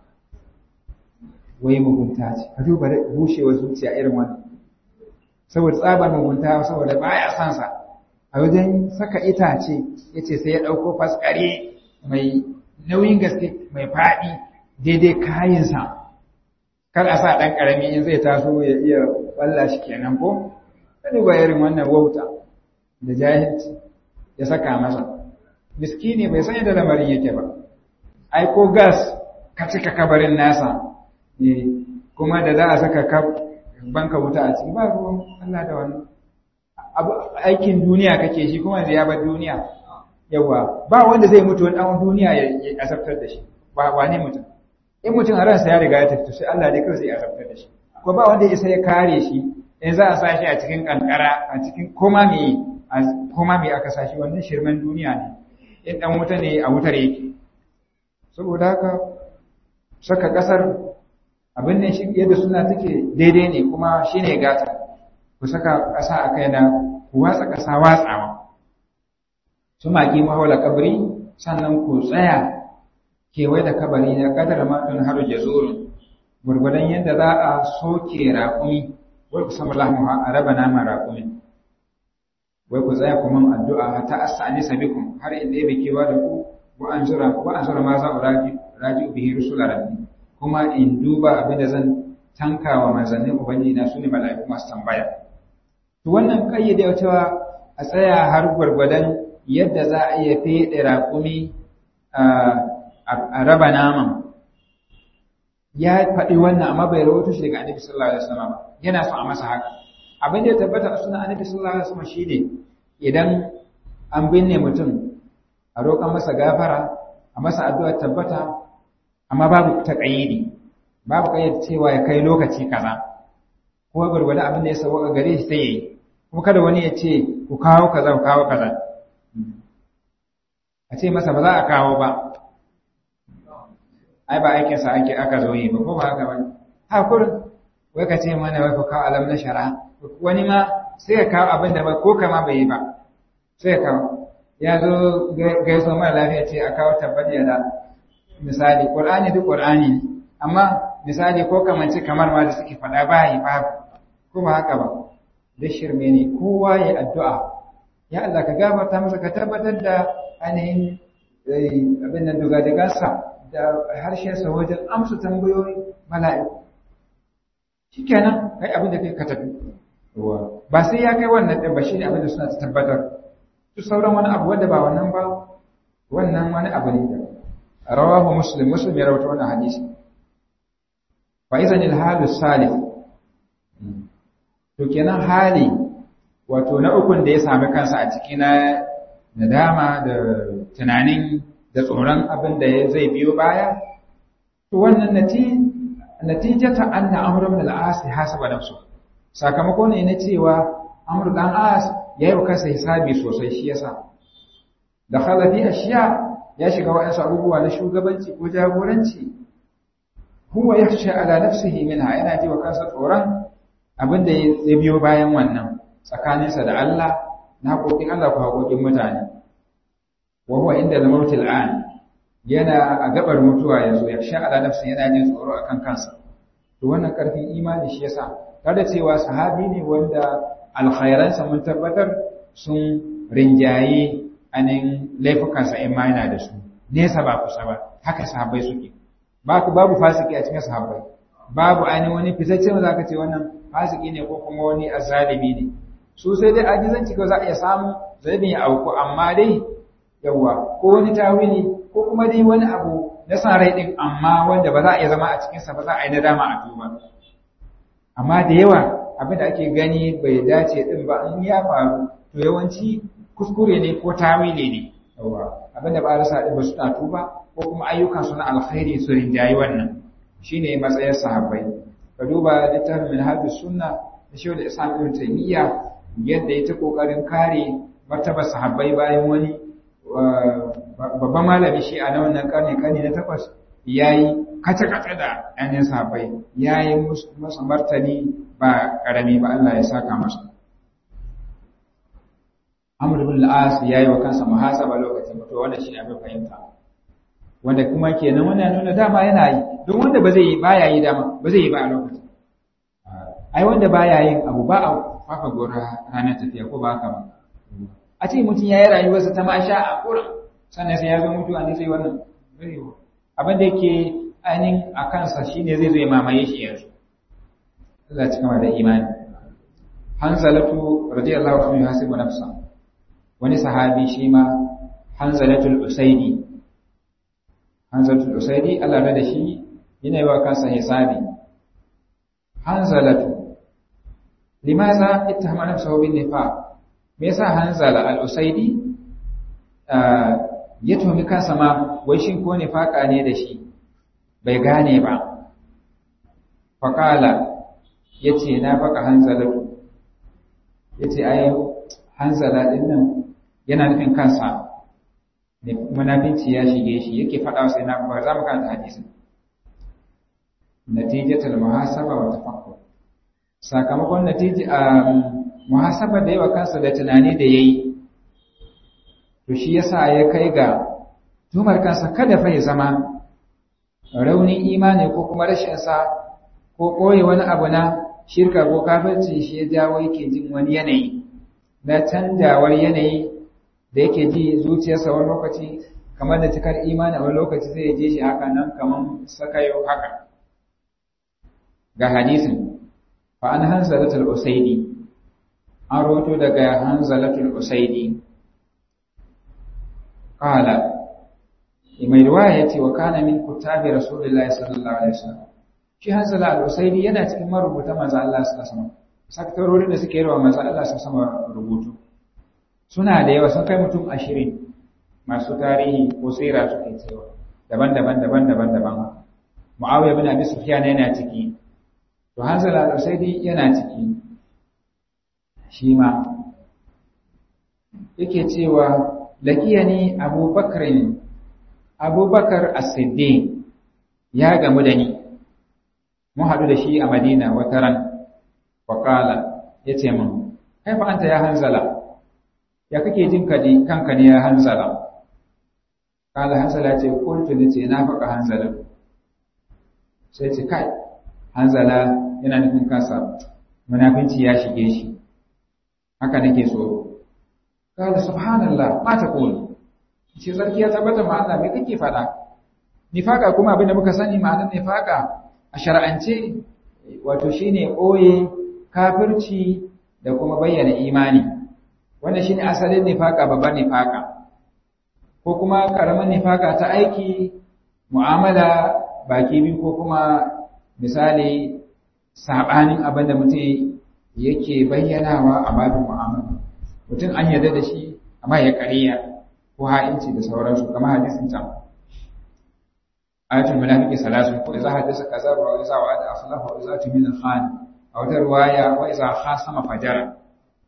wai mugunta ce ka duba bushewar zuciya irin wani saboda tsabar mugunta saboda baya son sa a wajen saka itace ya ce sai ya ɗauko faskare mai nauyin gaske mai faɗi daidai kayansa kar a sa ɗan ƙarami in zai taso ya iya balla shi kenan ko ka duba irin wannan wauta da jahilci ya saka masa miskini bai san yadda lamarin yake ba ai ko gas ka cika kabarin nasa kuma da za a saka banka wuta a ciki ba ruwan Allah da wannan aikin duniya kake shi kuma ya bar duniya yawa ba wanda zai mutu wani ɗan duniya ya asabtar da shi ba wane mutum in mutum a ransa ya riga ya tafi sai Allah dai kawai zai asabtar da shi ko ba wanda ya sai ya kare shi in za a sa shi a cikin kankara a cikin koma me koma me aka sa shi wannan shirman duniya ne in dan wuta ne a wutar yake saboda haka saka kasar abin ne shi yadda suna take daidai ne kuma shine gata ku saka kasa a kaina ku watsa kasa watsawa su maki mahaula kabri sannan ku tsaya kewaye da kabari na kadar matun har jazurin gurgudan yadda za a soke raƙumi wai ku samu lahmuha a raba naman raƙumin wai ku tsaya kuma addu'a ta astani sabikum har inda ya bikewa da ku wa an zura wa an zura ma za raji raji bihi rusula rabbi kuma in duba abin da zan tankawa manzannin ubangiji na sune mala'iku masu tambaya to wannan kayyade cewa a tsaya har gwargwadon yadda za a iya fede raƙumi a raba naman ya faɗi wannan amma bai rawaito shi daga annabi sallallahu alaihi wasallam yana so a masa haka abin da ya tabbata a sunan annabi sallallahu alaihi wasallam shine idan an binne mutum a roƙan masa gafara a masa addu'a tabbata amma babu taqayyidi babu kayyade cewa ya kai lokaci kaza ko gurgurda abin da ya sauka gare shi sai yayi kuma kada wani ya ce ku kawo kaza ku kawo kaza a ce masa ba za a kawo ba ai ba aikin sa ake aka zo yi ba ko ba haka ba ha kurin wai ka ce mana wai ku kawo alam na shara wani ma sai ya kawo abin da ba ko kama bai yi ba sai ya kawo ya zo gaiso mara lafiya ce a kawo tabbati da misali qur'ani duk qur'ani ne amma misali ko kamance kamar ma da suke faɗa ba yi babu ko ba haka ba da shirme ne kowa ya addu'a ya Allah ka gafarta masa ka tabbatar da ainihin abin nan dogadigarsa da harshensa wajen amsa tambayoyi mala'iku shi kenan kai abin da kai ka tafi ba sai ya kai wannan ɗin ba shi ne abin da suna ta tabbatar su sauran wani abu wanda ba wannan ba wannan wani abu ne da rawahu muslim muslim ya rawaita wannan hadisi fa idan al salih to kenan hali wato na ukun da ya sami kansa a ciki na nadama da tunanin da tsoron abin da zai biyo baya to wannan natijata anna amr ibn al-as hasaba nafsu sakamako ne na cewa amr dan as yayi wa kansa hisabi sosai shi yasa da khalafi ashiya ya shiga wa'ansu abubuwa na shugabanci ko jagoranci huwa yakhsha ala nafsihi minha yana ji wa kansa tsoron abinda ya biyo bayan wannan tsakaninsa da Allah na haƙoƙin Allah ko haƙoƙin mutane wa huwa inda al-mautil an yana a gabar mutuwa yanzu yakhsha ala nafsihi yana jin tsoro akan kansa to wannan karfin imani shi yasa kada cewa sahabi ne wanda alkhairansa mun tabbatar sun rinjaye anin laifukansa in ma yana da su nesa ba kusa ba haka sahabbai suke ba babu fasiki a cikin sahabbai babu ainihin wani fitaccen za ka ce wannan fasiki ne ko kuma wani azalimi ne su sai dai ajizanci ko za a iya samu zai ya auku amma dai yawa ko wani tawili ko kuma dai wani abu na san rai din amma wanda ba za a iya zama a cikinsa ba za a yi nadama a tuba amma da yawa abin da ake gani bai dace din ba in ya faru to yawanci kuskure ne ko tawili ne yawa abin da ba rasa din ba su ta tuba ko kuma ayyukan su na alkhairi su rinjayi wannan shine matsayin sahabbai ka duba littafin minhajus sunna da shi da islam ibn taymiya yadda ya ta kokarin kare martabar sahabbai bayan wani babban malami shi a na wannan karni karni na takwas yayi kace-kace da ɗanin sahabbai yayi masa martani ba karami ba Allah ya saka masa Amr ibn al-As yayi wa kansa muhasaba lokacin mutuwa wanda shi abin fahimta wanda kuma kenan wannan nuna dama yana yi don wanda ba zai yi baya yi dama ba zai yi ba a lokacin ai wanda baya yin abu ba a fafa gora ranar tafiya ko ba haka ba a ce mutum ya yi rayuwarsa ta masha a kurin sannan sai ya zo mutuwa ne sai wannan abin da yake ainihin a kansa shine zai zo ya mamaye shi yanzu Allah ci kama da imani hanzalatu radiyallahu anhu hasibu nafsa wani sahabi shi ma hanzalatul usaidi hanzalatul usaidi Allah da shi yana yi wa kansa hisabi hanzalatu limaza ittahama nafsahu bin nifaq me yasa hanzala al-usaidi ya tuhumi kansa ma wai shin ko nifaqa ne da shi bai gane ba faqala yace na faka hanzalatu yace ai hanzala din nan yana nufin kansa ne munafinci ya shige shi yake faɗa sai na ba za mu karanta hadisin natijatul muhasaba wa tafakkur sakamakon natiji a muhasaba da yawa kansa da tunani da yayi to shi yasa ya kai ga tumar kansa kada fa ya zama raunin imani ko kuma rashin sa ko koyi wani abu na shirka ko kafirci shi ya jawo yake jin wani yanayi na canjawar yanayi da yake ji zuciyarsa wani lokaci kamar da cikar imani wani lokaci zai je shi haka nan kamar sakayo haka ga hadisin fa an hanzalatul usaidi an roto daga hanzalatul usaidi qala mai riwaya yace wa kana min kutabi rasulillahi sallallahu alaihi wasallam shi hanzala al-usaidi yana cikin marubuta manzo Allah sallallahu alaihi wasallam sakatarorin da suke yawa manzo Allah sallallahu alaihi wasallam rubutu suna da yawa sun kai mutum ashirin masu tarihi ko sira suke cewa daban-daban daban-daban daban Muawiya bin Abi Sufyan yana ciki to Hanzala al-Usaidi yana ciki shi ma yake cewa laqiyani Abu Bakr Abu Bakar As-Siddiq ya gamu da ni mun haɗu da shi a Madina wata ran faqala yace min kaifa anta ya Hanzala ya kake jin kaji kanka ne ya hanzala kala hanzala ce kuntu ne ce na faka hanzala sai ce kai hanzala yana nufin kansa munafinci ya shige shi haka nake so kala subhanallah ma ta kulu ce sarki ya tabbata ma Allah me kake faɗa nifaka kuma abin da muka sani ma'anar nifaka a shar'ance wato shine ɓoye kafirci da kuma bayyana imani wannan shine asalin nifaka babban nifaka ko kuma karaman nifaka ta aiki mu'amala baki biyu ko kuma misali sabanin abin da mutum yake bayyanawa a babin mu'amala mutum an yarda da shi amma ya kariya ko ha'inci da sauransu kamar hadisin can ayatul munafiqi salasun ko idza hadasa kaza wa idza wa'ada akhlafa wa idza tumina khan a wata riwaya wa idza khasama fajara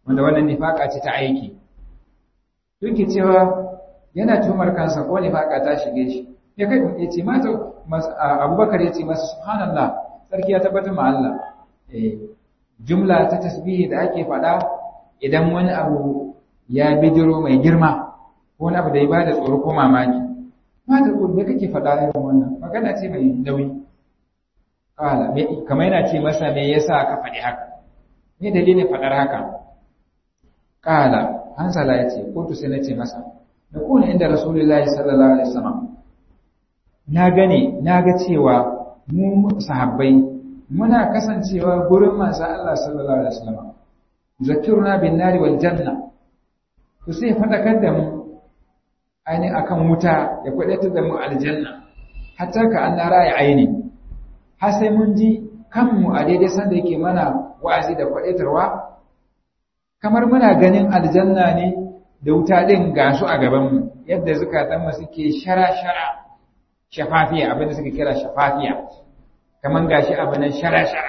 wanda wannan nifaka ce ta aiki duk cewa yana tumar kansa ko nifaka ta shige shi ya kai ya ce mata abubakar ya ce masa subhanallah sarki ya tabbatar ma Allah jumla ta tasbihi da ake faɗa idan wani abu ya bidiro mai girma ko wani abu da ya bada tsoro ko mamaki mata ko me kake faɗa irin wannan magana ce mai nauyi kala kamar yana ce masa me yasa ka faɗi haka me dalilin faɗar haka kala hansala ya ce ko to sai na ce masa da kuna inda rasulullahi sallallahu alaihi wasallam na gane na ga cewa mu sahabbai muna kasancewa gurin manzo Allah sallallahu alaihi wasallam zakiruna bin nari wal janna to sai fadakar da mu aini akan wuta ya kwadatar da mu aljanna hatta ka an nara ya aini har sai mun ji kanmu a daidai sanda yake mana wa'azi da kwadatarwa kamar muna ganin aljanna ne da wuta din gasu a gaban mu yadda zukatan mu suke shara-shara shafafiya abinda suke kira shafafiya kaman gashi abu nan shara-shara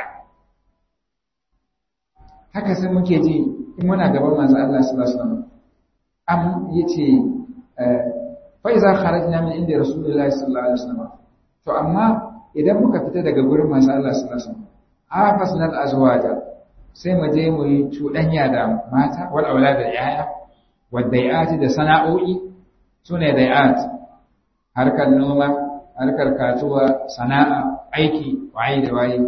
haka sai muke ji in muna gaban manzo Allah sallallahu alaihi wasallam am yace fa iza kharajna min inda rasulullahi sallallahu alaihi wasallam to amma idan muka fita daga gurin manzo Allah sallallahu alaihi wasallam afasnal azwaja sai mu je mu yi cuɗanya da mata wal aulad da yaya wad dai'ati da sana'o'i sune dai'at harkar noma harkar kasuwa sana'a aiki waye da waye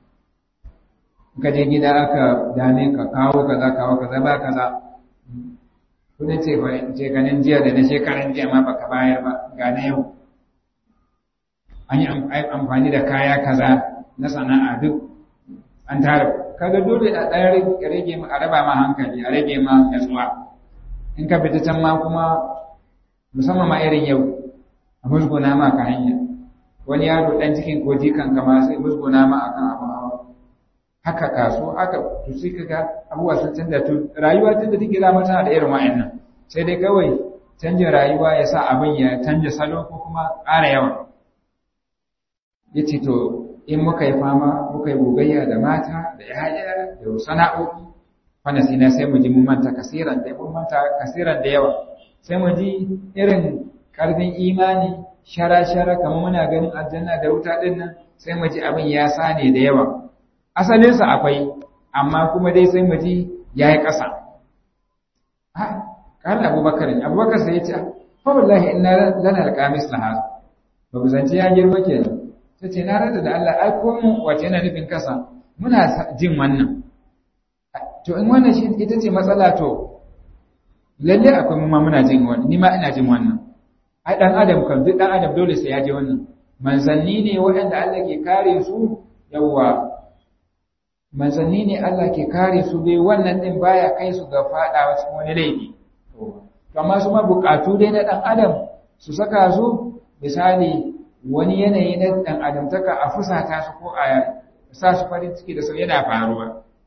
ka je gida aka dame ka kawo kaza kawo kaza ba kaza kuma ce fa ce ganin jiya da na shekaran jiya ma baka bayar ba ga na yau an yi amfani da kaya kaza na sana'a duk an tara kaga dole a ɗan rage ma a raba ma hankali a rage ma natsuwa in ka fita can ma kuma musamman ma irin yau a musguna ma ka hanya wani yaro ɗan cikin koji kan kama sai musguna ma akan abin hawa haka kaso haka to sai kaga abubuwa sun canza to rayuwa tun da take zama tana da irin wa'annan sai dai kawai canjin rayuwa ya sa abin ya canja salo ko kuma ƙara yawa ya ce to in muka yi fama muka yi gogayya da mata da yaya da sana'o'i wanda sai na sai mu ji mun manta kasiran da mun manta kasiran da yawa sai mu ji irin karfin imani shara-shara kamar muna ganin aljanna da wuta din nan sai mu ji abin ya sane da yawa asalinsa akwai amma kuma dai sai mu ji ya yi ƙasa ha kan abubakar abubakar sai ya ce fa wallahi inna lana alqamis laha ba ku zance ya girma kenan sai ce na rada da Allah ai ko mu wace yana nufin kasa muna jin wannan to in wannan shi ita ce matsala to lalle akwai mu ma muna jin wannan ni ma ina jin wannan ai dan adam kan duk dan adam dole sai ya ji wannan manzanni ne waɗanda Allah ke kare su yawa manzanni ne Allah ke kare su dai wannan din baya kai su ga fadawa cikin wani laifi to amma su ma bukatu dai na dan adam su saka su misali wani yanayi na dan adamtaka a fusata su ko a sa su farin ciki da su yana faruwa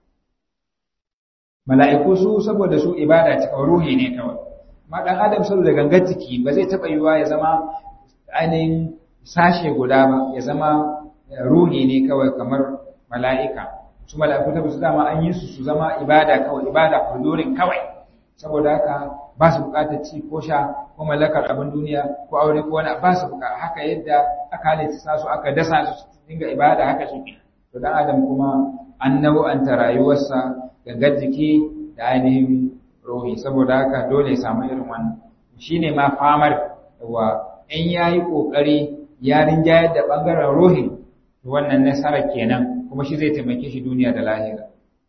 mala'iku su saboda su ibada ta ruhi ne kawai ma dan adam saboda gangar jiki ba zai taba yiwa ya zama ainihin sashe guda ba ya zama ruhi ne kawai kamar mala'ika su mala'iku ta su dama an yi su su zama ibada kawai ibada hudurin kawai saboda haka ba su bukatar ci ko sha ko mallakar abin duniya ko aure ko wani ba su buka haka yadda aka halitta su aka dasa su dinga ibada haka suke to dan adam kuma an nau'anta rayuwarsa gangar jiki da ainihin ruhi saboda haka dole ya samu irin wannan shine ma famar wa in yayi kokari ya rinjayar da bangaren ruhin wannan nasarar kenan kuma shi zai taimake shi duniya da lahira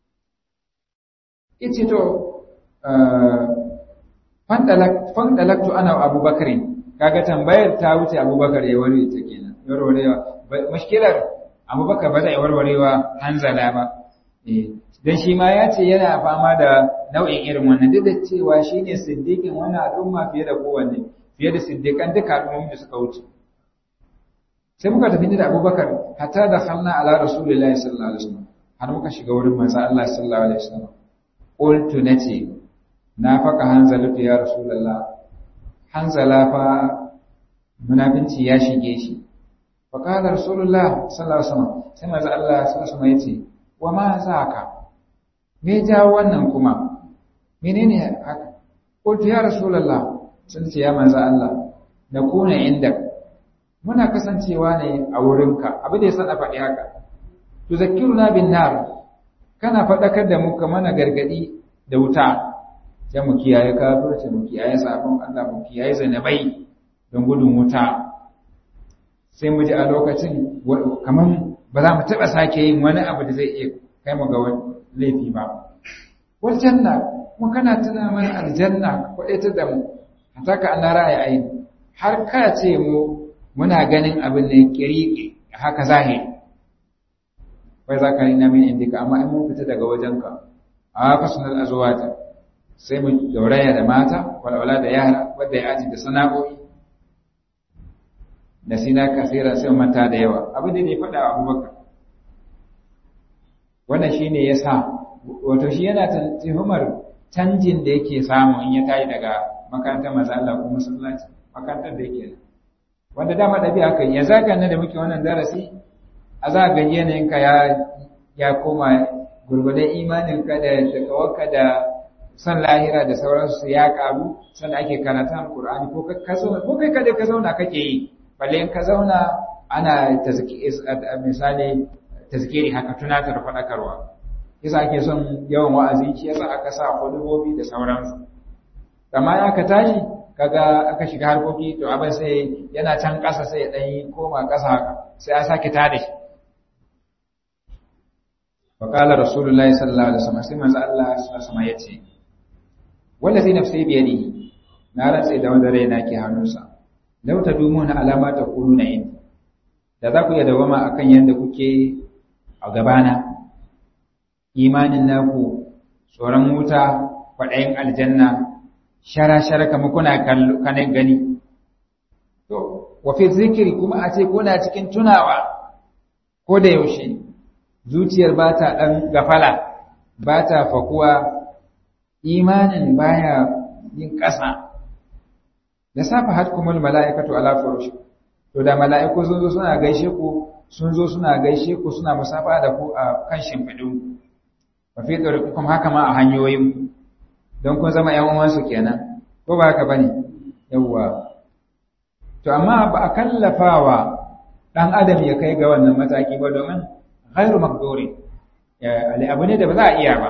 ita to fandalaktu ana abubakar kaga tambayar ta wuce abubakar ya warware ta kenan warwarewa mashkilar abubakar ba zai warwarewa hanzala ba dan shi ma ya ce yana fama da nau'in irin wannan duk da cewa shine siddiqin wannan al'umma fiye da kowanne fiye da siddiqan duka al'ummomin da suka wuce sai muka tafi da abubakar hatta da khalna ala rasulillahi sallallahu alaihi wasallam har muka shiga wurin manzo Allah sallallahu alaihi wasallam qultu nace na faka hanzalatu ya rasulullah hanzala fa munafinci ya shige shi fa qala rasulullah sallallahu alaihi wasallam sai manzo Allah sallallahu alaihi wasallam yace wa ma zaka me ja wannan kuma menene haka qultu ya rasulullah sun ce ya manzo Allah na kuna inda muna kasancewa ne a wurinka abin da yasa na faɗi haka tuzakkiruna bin nar kana faɗakar da mu ka mana gargadi da wuta sai mu kiyaye kafirci mu kiyaye sabon Allah mu kiyaye zanabai don gudun wuta sai mu ji a lokacin kaman ba za mu taɓa sake yin wani abu da zai iya kai mu ga laifi ba wal janna kuma kana tuna mana aljanna kwaɗaita da mu hatta ka ana ra'ayi aini har ka ce mu muna ganin abin da kiriki haka zahiri bai za ka rina min indika amma in mun fita daga wajenka a fasunan azuwata sai mu gauraya da mata walwala da yara wadda ya aji da sana'o'i da sina kasira sai manta da yawa abin da ne faɗa wa abubakar wannan shi ne ya sa wato shi yana tuhumar canjin da yake samu in ya tayi daga makarantar maza Allah ko masallaci makarantar da yake wanda dama ɗabi'a kai ya zaga nan da muke wannan darasi a za ga yanayinka ya ya koma gurgudan imaninka da takawarka da san lahira da sauransu ya karu sannan ake karanta alqur'ani ko ka zauna ko kai kada ka zauna kake yi balle in ka zauna ana misali tazkiri haka tunatar faɗakarwa yasa ake son yawan wa'azi shi yasa aka sa hudubobi da sauransu amma ya ka tashi kaga aka shiga harkoki to abin sai yana can ƙasa sai ya ɗan yi koma ƙasa haka sai a sake tada shi wa qala rasulullahi sallallahu alaihi wasallam sai manzo Allah sallallahu alaihi wasallam yace wallazi nafsi bi yadihi na rantsa da wanda raina ke hannunsa law tadumuna alama taquluna in da za ku iya dawama akan yanda kuke a gabana imanin naku tsoron wuta kwaɗayin aljanna shara-shara kama kuna kanin gani. To, wafi zikiri kuma a ce kuna cikin tunawa ko da yaushe, zuciyar ba ta ɗan gafala, ba ta fakuwa, imanin baya yin ƙasa. Da safa har kuma mala'ikatu ala furushi, to da mala'iku sun zo suna gaishe ku, sun zo suna gaishe ku suna musafa da ku a kan shimfiɗin. Wafi kuma haka ma a hanyoyin don kun zama ‘yan uwansu kenan, ko ba haka ba ne, yawwa. To, amma ba a kallafawa ɗan adam ya kai ga wannan mataki ba domin ghairu makdori, abu ne da ba za a iya ba.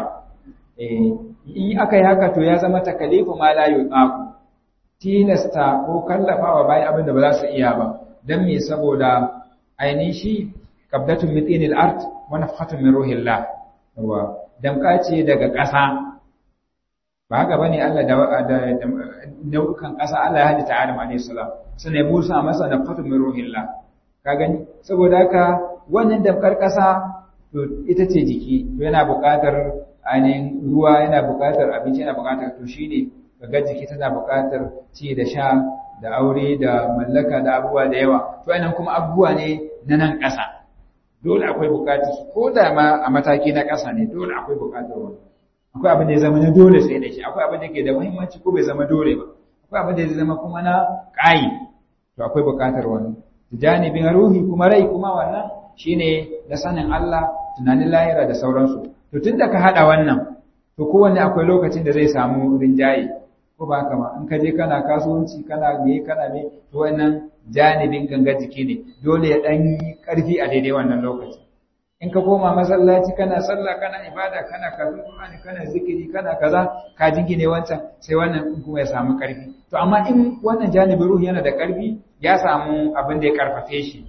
In aka yi haka to ya zama takalifu ma la yuqaku tilasta ko kallafawa bayan abin da ba za su iya ba, don me saboda ainihin shi kabdatun mitsinil art wani fatun min ruhillah, yawwa, damka ce daga ƙasa ba haka bane Allah da nau'ukan ƙasa Allah ya halitta Adam alayhi salam sai ya busa masa da fatu min ruhillah ka gani saboda haka wannan damkar ƙasa to ita ce jiki to yana buƙatar ainihin ruwa yana buƙatar abinci yana buƙatar to shine kaga jiki tana buƙatar ci da sha da aure da mallaka da abubuwa da yawa to anan kuma abubuwa ne na nan ƙasa dole akwai buƙatar ko da ma a mataki na ƙasa ne dole akwai buƙatar wani akwai abin da ya zama na dole sai da shi akwai abin da ke da muhimmanci ko bai zama dole ba akwai abin da ya zama kuma na ƙayi to akwai buƙatar wani janibin ruhi kuma rai kuma wannan shine na sanin Allah tunanin lahira da sauransu to tun da ka haɗa wannan to kowanne akwai lokacin da zai samu rinjaye ko ba haka ma in ka je kana kasuwanci kana me kana me to wannan janibin gangar jiki ne dole ya ɗan yi ƙarfi a daidai wannan lokaci in ka koma masallaci kana sallah kana ibada kana kafin Qur'ani kana zikiri kana kaza ka jingine wancan sai wannan in kuma ya samu karfi to amma in wannan janibin ruhi yana da karfi ya samu abin da ya karfafe shi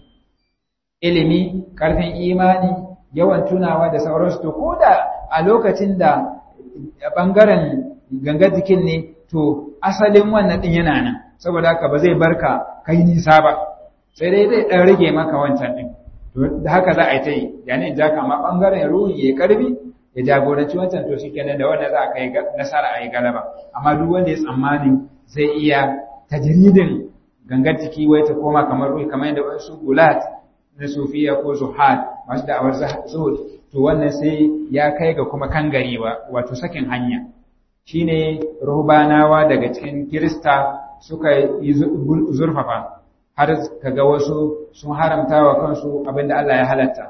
ilimi karfin imani yawan tunawa da sauransu to ko da a lokacin da bangaren gangar jikin ne to asalin wannan din yana nan saboda haka ba zai barka kai nisa ba sai dai zai dan rage maka wancan din da haka za a yi ta yi yani ja kama ɓangaren ruhi ya karbi ya jagoranci wancan to shikenan da wanda za a kai nasara a yi galaba amma duk wanda ya tsammani zai iya tajridin gangar jiki wai ta koma kamar ruhi kamar yadda wasu gulat na sufiya ko zuhad masu da'awar zuhud to wannan sai ya kai ga kuma kangarewa wato sakin hanya shine ruhbanawa daga cikin kirista suka yi zurfafa har kaga wasu sun haramta wa kansu abinda Allah ya halatta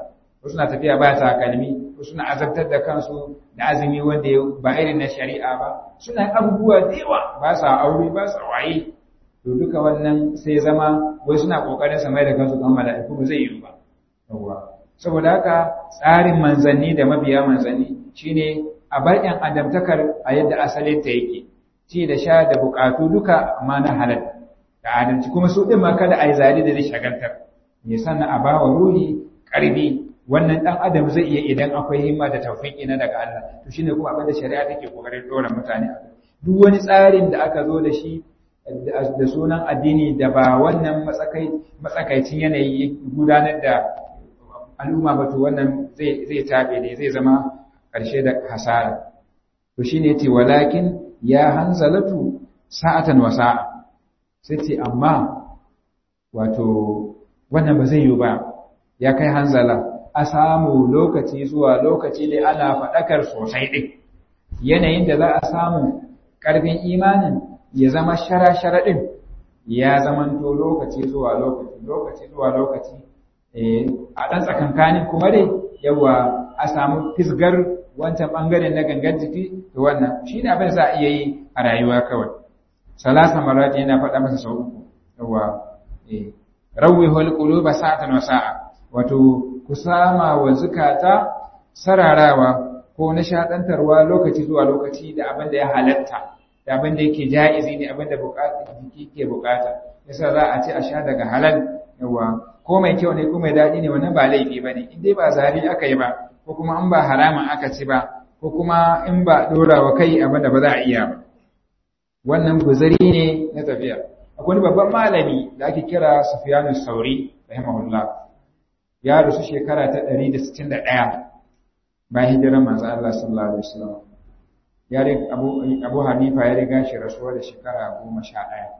wasu na tafiya ba takalmi wasu na azabtar da kansu da azumi wanda ba irin na shari'a ba suna abubuwa da yawa ba sa aure ba sa waye to duka wannan sai zama wai suna kokarin sa mai da kansu kan mala'iku ba zai yi ba yawa saboda haka tsarin manzanni da mabiya manzanni shine a bar yan adamtakar a yadda asalin ta yake ci da sha da bukatu duka amma na halal da adalci kuma su din ma kada a yi zari da zai shagaltar me sannan a bawa ruhi karbi wannan dan adam zai iya idan akwai himma da tawfiki na daga Allah to shine kuma abin da shari'a take kokarin dora mutane a duk wani tsarin da aka zo da shi da sunan addini da ba wannan matsakai matsakaicin yanayi gudanar da al'umma ba to wannan zai zai tabe ne zai zama karshe da hasara to shine yace walakin ya hanzalatu sa'atan wa sa'a sai ce amma wato wannan ba zai yi ba ya kai hanzala a samu lokaci zuwa lokaci dai ana faɗakar sosai ɗin yanayin da za a samu ƙarfin imanin ya zama shara-shara ɗin ya zamanto lokaci zuwa lokaci lokaci zuwa lokaci a ɗan tsakankanin kuma dai yawa a samu fisgar wancan ɓangaren na gangan jiki da wannan shi ne abin za a iya yi a rayuwa kawai salasa marati yana faɗa masa sau uku yawa rawwi hul quluba sa'atan wa sa'a wato ku sama wa zukata sararawa ko nishadantarwa lokaci zuwa lokaci da abin da ya halatta da abin da yake ja'izi ne abin da jiki ke bukata yasa za a ce a sha daga halal yawa ko mai kyau ne ko mai daɗi ne wannan ba laifi ba ne in dai ba zari aka yi ba ko kuma in ba haramun aka ci ba ko kuma in ba ɗora wa kai abin da ba za a iya ba wannan guzari ne na tafiya akwai babban malami da ake kira Sufyanu Sauri rahimahullah ya rusu shekara ta 161 bayan hijirar manzo Allah sallallahu alaihi wasallam ya Abu Abu Hanifa ya riga shi rasuwa da shekara 11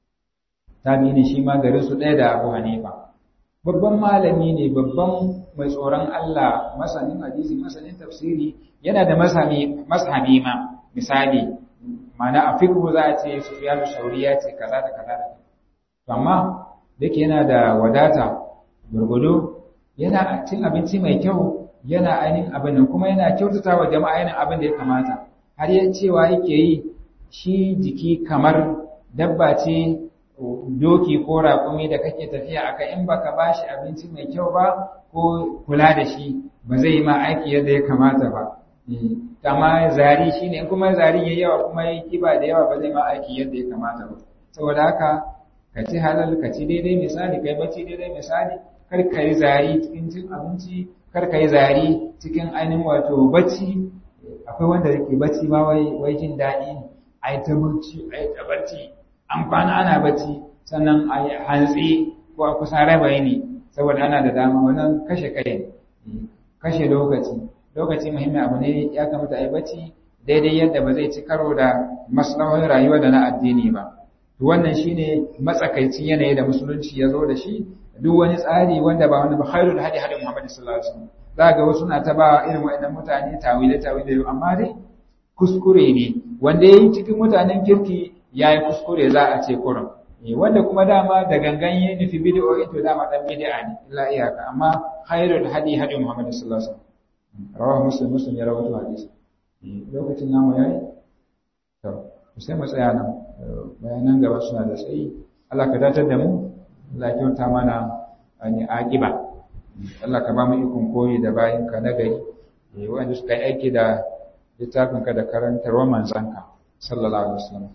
tabi ne shi ma garin su ɗaya da Abu Hanifa babban malami ne babban mai tsoron Allah masanin hadisi masanin tafsiri yana da masami mashabi ma misali mana a fiqhu za a ce Sufyan Sauri ya ce kaza da kaza da to amma dake yana da wadata gurgudu yana cin abinci mai kyau yana ainihin abin nan kuma yana kyautata wa jama'a yana abin da ya kamata har ya cewa yake yi shi jiki kamar dabba ce doki ko raƙumi da kake tafiya aka in baka bashi abinci mai kyau ba ko kula da shi ba zai yi ma aiki yadda ya kamata ba amma zari shine in kuma zari yayi yawa kuma yayi kiba da yawa ba zai ma aiki yadda ya kamata ba saboda haka ka ci halal ka ci daidai misali kai bacci daidai misali kar ka yi zari cikin cin abinci kar ka yi zari cikin ainihin wato bacci akwai wanda yake bacci ma wai wai jin daɗi ne a yi ta bacci a yi ta bacci an kwana ana bacci sannan a yi hantsi ko a kusa raba ne saboda ana da dama wannan kashe kai ne kashe lokaci lokaci muhimmin abu ne ya kamata a yi bacci daidai yadda ba zai ci karo da maslahohin rayuwa da na addini ba wannan shine matsakaicin yanayi da musulunci ya zo da shi duk wani tsari wanda ba wani ba khairul hadi hadi Muhammad sallallahu alaihi wasallam za ga wasu na ta ba irin waɗannan mutane tawile tawile amma dai kuskure ne wanda yayi cikin mutanen kirki yayi kuskure za a ce kurum wanda kuma dama da gangan yayi nufi bid'o to dama dan bid'a ne illa iyaka amma khairul hadi hadi Muhammad sallallahu alaihi wasallam rawahu muslim muslim ya rawaito hadisi lokacin namu yayi to sai mu tsaya nan bayanan gaba suna da tsayi Allah ka datar da mu Allah ya kyauta mana ani aqiba Allah ka ba mu ikon koyi da bayin ka na gari eh wanda suka yi aiki da littafin ka da karantarwa manzanka sallallahu alaihi wasallam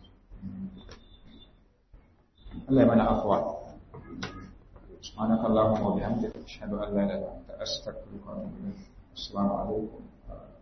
Allah ya mana afwa سبحانك اللهم وبحمدك أشهد أن لا إله إلا أنت أستغفرك وأتوب إليك السلام عليكم